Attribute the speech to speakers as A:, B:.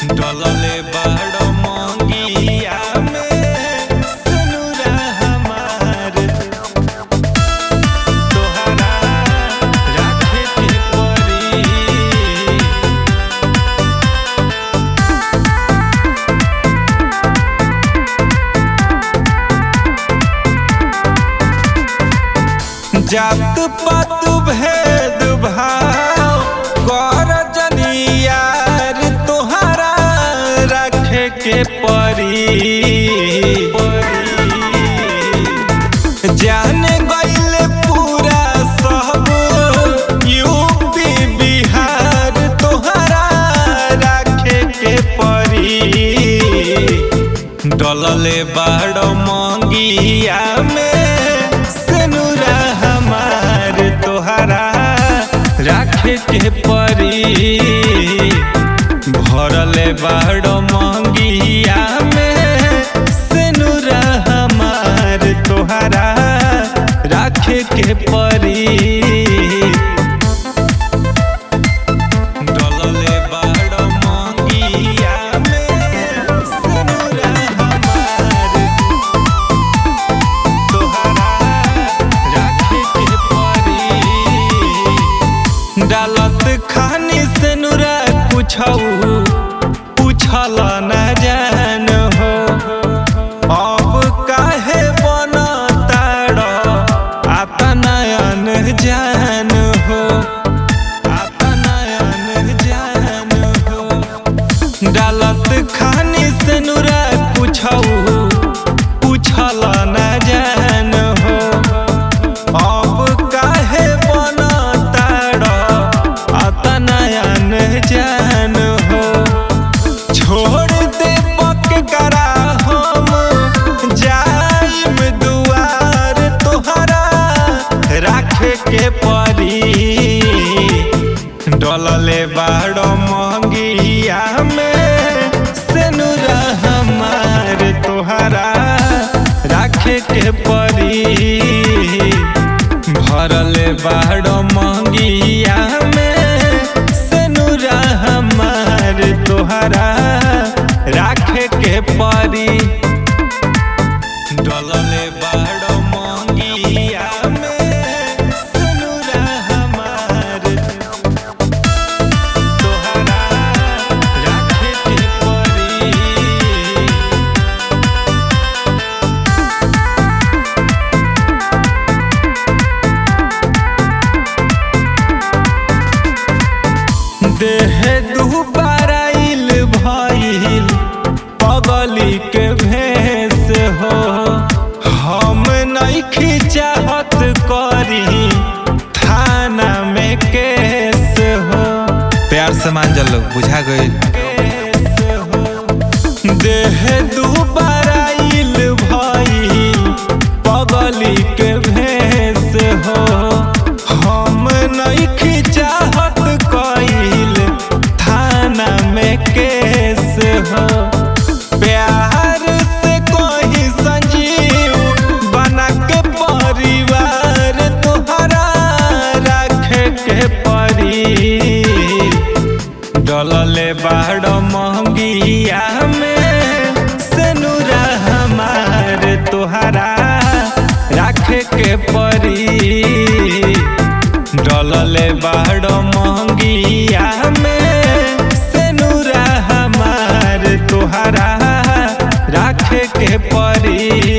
A: डलले बाड़ मंगिया में सनुरा हमार तोहरा राखे के परी जात पात भेद भाव कर जनियार तोहरा रखे के परी जाने गईल पूरा सब यूपी बिहार तोहरा रखे के परी डलले बाड़ मंगिया में सेनुरा हमार तोहरा राखे के परी भरले बाड़ मंगिया में सेनुरा हमार तोहरा राखे के परी डलले बाड़ मंगिया में सनुरा हमार तोहरा राखे के परी डालत खानी सनुरा कुछऊ पूछल न जान हो अब काहे बनताड़ आता नयन जान हो आता नयन जान हो डालत खानी सनुरा कुछऊ पूछल न जान हो अब काहे बनताड़ आता नयन जान हो छोड़ दे पक करा हम जाइम दुआर तोहरा राखे के परी डलले बाड़ मंगिया में सेनुरा हमार तोहरा राखे के परी भरले बाड़ मंगिया में सेनुरा हमार तोहरा राखे के परी डलले बाड़ मंगिया में सेनुरा हमार तोहरा राखे के परी देह दुबाराइल भइल पगली के भेस हो हम नइखी चाहत करी थाना में केस हो
B: प्यार से मान जल बुझा गई
A: केस हो देह दुबाराइल भइल पगली के भेस हो हम नइखी चाहत कइल थाना में केस हो प्यार से कोई संजीव बना के परिवार तोहरा रखे के परी डलले बाड़ मंगिया में सेनुरा हमार तोहरा राखे के परी डलले बाड़ मंगिया में सेनुरा हमार तोहरा राखे के परी